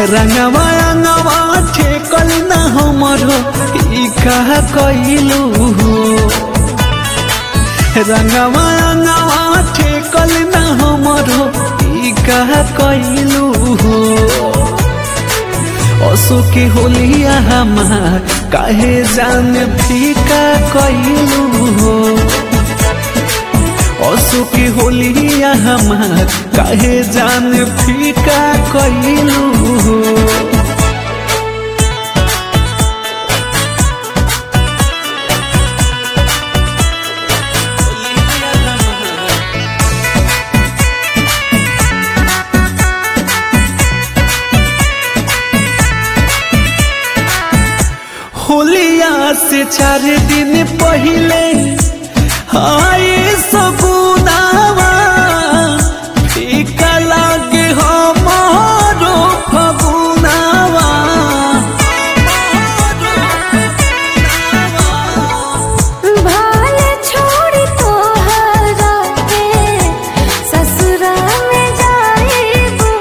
रंगवा अंगवा ठेकल न हमरो ई कहा कइलू रंगवा अंगवा ठेकल न हमरो ई कहा कइलू असो के होलिया हमार काहे जान फीका कइलू असो के होलिया हमार काहे जान फीका कइलू होलिया से चार दिन पहले आए सगुनावा फीका लागे हमारो फगुनावा भाल छोड़ी तोहरा के ससुरा में जाइबू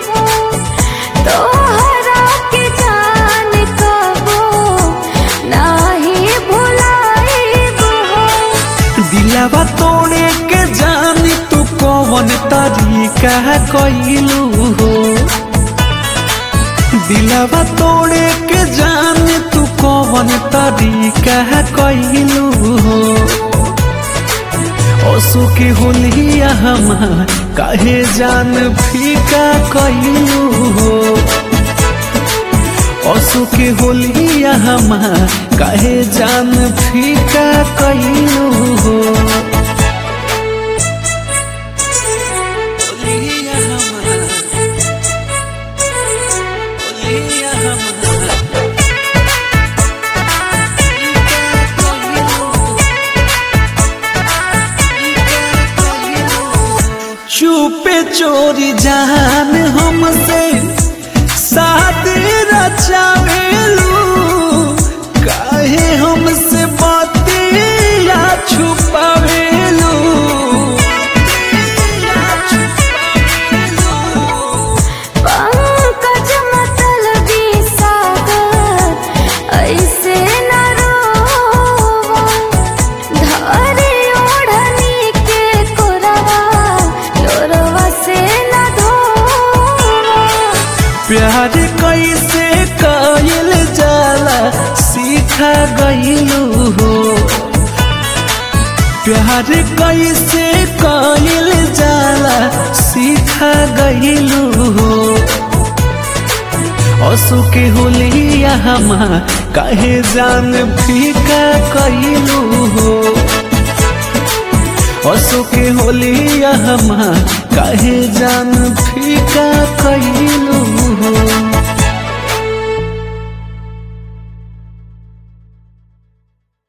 तोहरा के जान कबो नाही भुलाइबू दिलावा तोड़े के जानी तू कौन तरीका कइलू हो दिलावा तोड़े के जानी तू कौन तरीका कइलू हो असु के होलिया हमार काहे जान फीका कइलू हो असु के होलिया हमार काहे जान फीका कइलू हो होलिया हमार होलिया हमार फीका कइलू चुपे चोरी जान हमसे साथ रचावेलू काहे हमसे बतिया छुपावेलू पंकज मतलबी सागर ऐसे न रोवा धरे ओढ़नी के कोरवा लोरवा से न धोवा प्यार कैसे कइल जाला सीखा गइलू हो प्यार कैसे कइल जाला सीखा गइलू हो असु के होलिया हमार काहे जान फीका कइलू हो असु के होलिया हमार काहे जान फीका